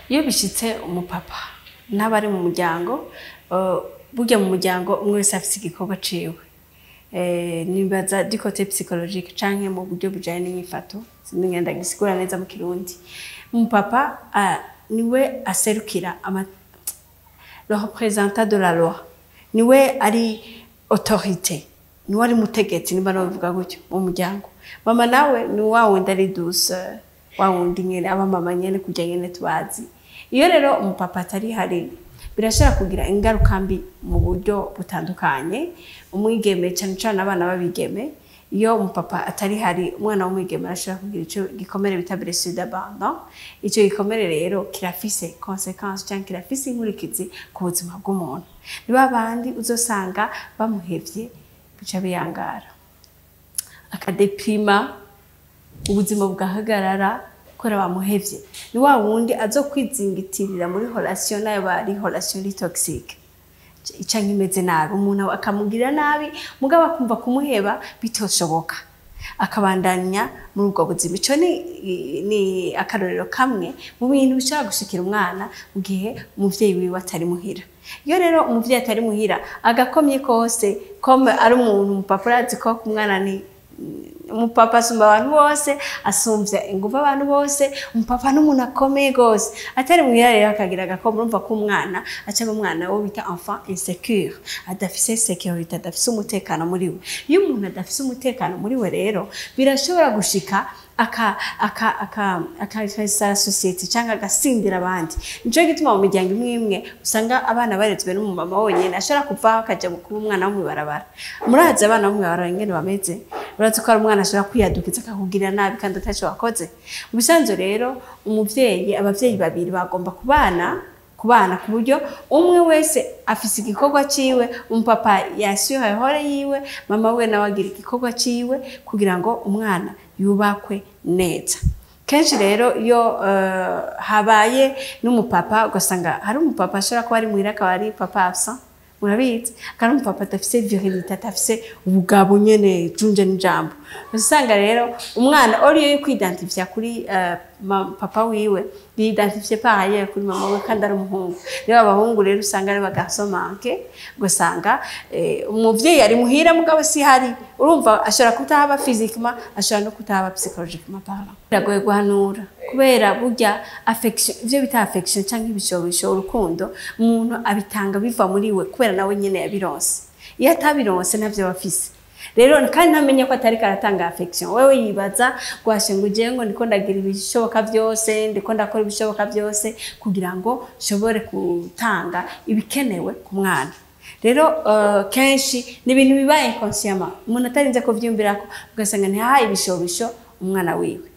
iyo bishitse umupapa n'abari mu muryango eh, burya mu muryango umwe wese afise igikorwa ciwe Eh, nibaza du côté psychologique canke mu buryo bujanye n'inyifato sinigenda gisigura neza mu kirundi umupapa ah, niwe aserukira ama le représentant de la loi niwe ari autorité niwe ari mutegetsi niba nabivuga gutyo mu muryango mama nawe ni wa wundi ari douce wa wundi nyene aba mama nyene kujya nyene tubazi iyo rero umupapa atari hari birashobora kugira ingaruka mbi mu buryo butandukanye umwigeme cyane cyane abana b'abigeme iyo umupapa atari hari umwana w'umwigeme arashobora kugira icyo gikomere bita blessure d'abandon icyo gikomere rero kirafise consequence cyangwa kirafise inkurikizi ku buzima bw'umuntu ni ba bandi uzosanga bamuhevye bica biyangara akadepima ubuzima bugahagarara kubera bamuhevye ni wa wundi azo kwizingitirira muri relation nayo bari relation iri toxique canke imeze nabi umuntu akamugirira nabi mugabo akumva kumuheba bitoshoboka akabandanya muri ubwo buzima ico ni, ni akarorero kamwe mu bintu bishobora gushikira umwana mu gihe umuvyeyi wiwe atari muhira iyo rero umuvyeyi atari muhira agakomye kose kome ari umuntu umupapa urazi ko ku mwana ni umupapa asumba abantu bose asumvya ingufu abantu bose umupapa n'umuntu akomeye gose atari muhira rero akagira agakoma urumva ko umwana acaba umwana wo bita enfant insecure adafise sécurité adafise umutekano muri we iyo umuntu adafise umutekano muri we rero birashobora gushika aka aka aka akafesa society cyangwa agasindira abandi nico gituma mu miryango imwe imwe usanga abana barezwe n'umumama wonyene ashobora kuvaho akaja kuba umwana wo mwibarabara murazi abana bo mwibarabara ingene bameze urazi ko hari umwana ashobora kwiyadukiza akakugirira nabi kandi ataco wakoze mu bisanzwe rero umuvyeyi abavyeyi babiri bagomba kubana kubana ku buryo umwe wese afise igikorwa ciwe umupapa yashyuha hore yiwe mama we nawe agira igikorwa ciwe kugira ngo umwana yubakwe neza kenshi rero iyo uh, habaye n'umupapa ugasanga hari umupapa ashobora kuba ari muhira akaba ari papa absent murabizi kandi umupapa adafise virilite adafise ubugabo nyene junje n'ijambo usanga rero umwana oriyo yo kwidantifya kuri uh, papa wiwe yidantifye pahaye kuri mama we kandi ari umuhungu rero abahungu rero usanga ari bagasomanke ugasanga eh, umuvyeyi ari muhira mugabo si hari urumva ashobora kutahaba physiquement ashobora no kutahaba psychologiquement parlant biragoye guhanura kubera burya affection ivyo bita affection canke ibishobisho urukundo umuntu abitanga biva muri we kubera nawe nyene yabironse iyo atabironse navyo bafise rero kandi ntamenye ko atari karatanga affection wewe yibaza gwashe ngo ugiye ngo ndiko ndagira ibishoboka byose ndiko ndakora ibishoboka byose kugira ngo nshobore gutanga ibikenewe ku mwana rero uh, kenshi ni ibintu bibaye inconsciemment umuntu atarinze kuvyumvirako ugasanga ntihahaye ibishobisho umwana wiwe